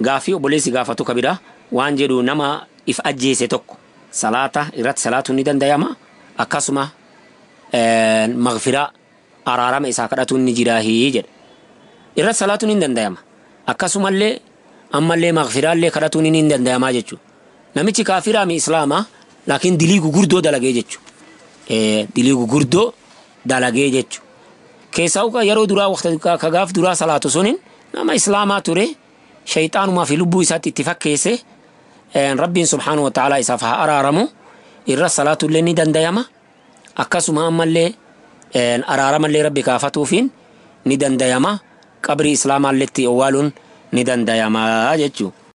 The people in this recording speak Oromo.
gaaffii obboleessi gaafatu kabira waan jedhu nama if ajjeese tokko salaata irratti salaatuun ni danda'ama akkasuma maqfiraa araarama isaa kadhatuun ni jiraahii jedha irratti salaatuun ni danda'ama akkasumallee ammallee maqfiraallee kadhatuun ni danda'amaa jechuudha namichi kaafiraami islaamaa laakiin dilii gugurdoo dalagee jechuudha dilii gugurdoo dalagee jechuudha keessaa yeroo duraa waqtii ka gaaf duraa salaatu suniin nama islaamaa ture shayxaanumaa fi lubbuu isaatti itti fakkeesse rabbiin subhaanahu wa ta'ala isaaf haa araaramu irra salaatullee ni danda'ama akkasuma ammallee araaramallee rabbi kaafatuufiin ni danda'ama qabrii islaamaalleetti owwaaluun ni danda'ama jechuu